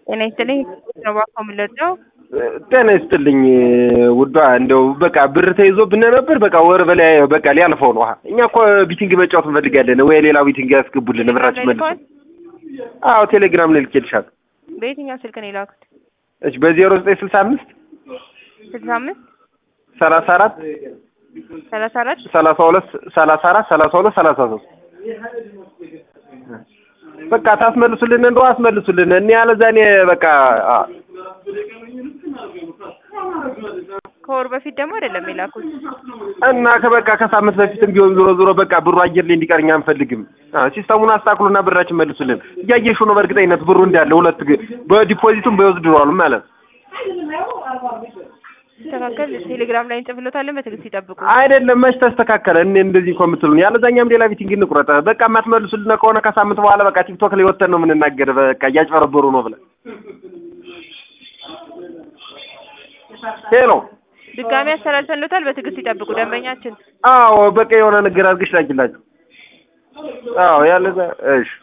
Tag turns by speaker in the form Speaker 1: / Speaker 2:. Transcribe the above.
Speaker 1: ጤና ይስጥልኝ ነው ባካው የምንለድነው
Speaker 2: ጤና ይስጥልኝ ውዷ። እንደው በቃ ብር ተይዞብን ነበር። በቃ ወር በላይ በቃ ሊያልፈው ነው። እኛ እኮ ቢቲንግ መጫወት እንፈልጋለን። ወይ ሌላ ቢቲንግ ያስገቡልን ብራችን መልሶ። አዎ ቴሌግራም ላይ ልኬልሻለሁ።
Speaker 1: በየትኛው ስልክ ነው የላኩት?
Speaker 2: እሺ በዜሮ ዘጠኝ ስልሳ አምስት
Speaker 1: ስልሳ አምስት
Speaker 2: ሰላሳ አራት
Speaker 1: ሰላሳ አራት
Speaker 2: ሰላሳ ሁለት ሰላሳ አራት ሰላሳ ሁለት ሰላሳ ሶስት በቃ ታስመልሱልን እንደው አስመልሱልን። እኔ ያለዛ እኔ በቃ አ-
Speaker 1: ከወር በፊት ደግሞ አይደለም የላኩት።
Speaker 2: እና ከበቃ ከሳምንት በፊትም ቢሆን ዞሮ ዞሮ በቃ ብሩ አየር ላይ እንዲቀር እኛ አንፈልግም። አ ሲስተሙን አስተካክሉና ብራችን መልሱልን። እያየሽው ነው በእርግጠኝነት ብሩ እንዳለ ሁለት ግ- በዲፖዚቱም በወዝድሯሉ ማለት
Speaker 1: ሲስተካከል ቴሌግራም ላይ እንጽፍሎታለን። በትዕግስት ይጠብቁ።
Speaker 2: አይደለም። መች ተስተካከለ? እኔ እንደዚህ እኮ የምትሉን ያለዛኛም ሌላ ቢቲንግ እንቁረጥ። በቃ የማትመልሱልን ከሆነ ከሳምንት በኋላ በቃ ቲክቶክ ላይ ወተን ነው የምንናገር። በቃ እያጭበረበሩ ነው ብለን ሄሎ
Speaker 1: ድጋሚ አስተላልፈንሎታል። በትዕግስት ይጠብቁ ደንበኛችን
Speaker 2: አዎ በቃ የሆነ ነገር አድርገሽ ላኪላችሁ። አዎ ያለዛ እሺ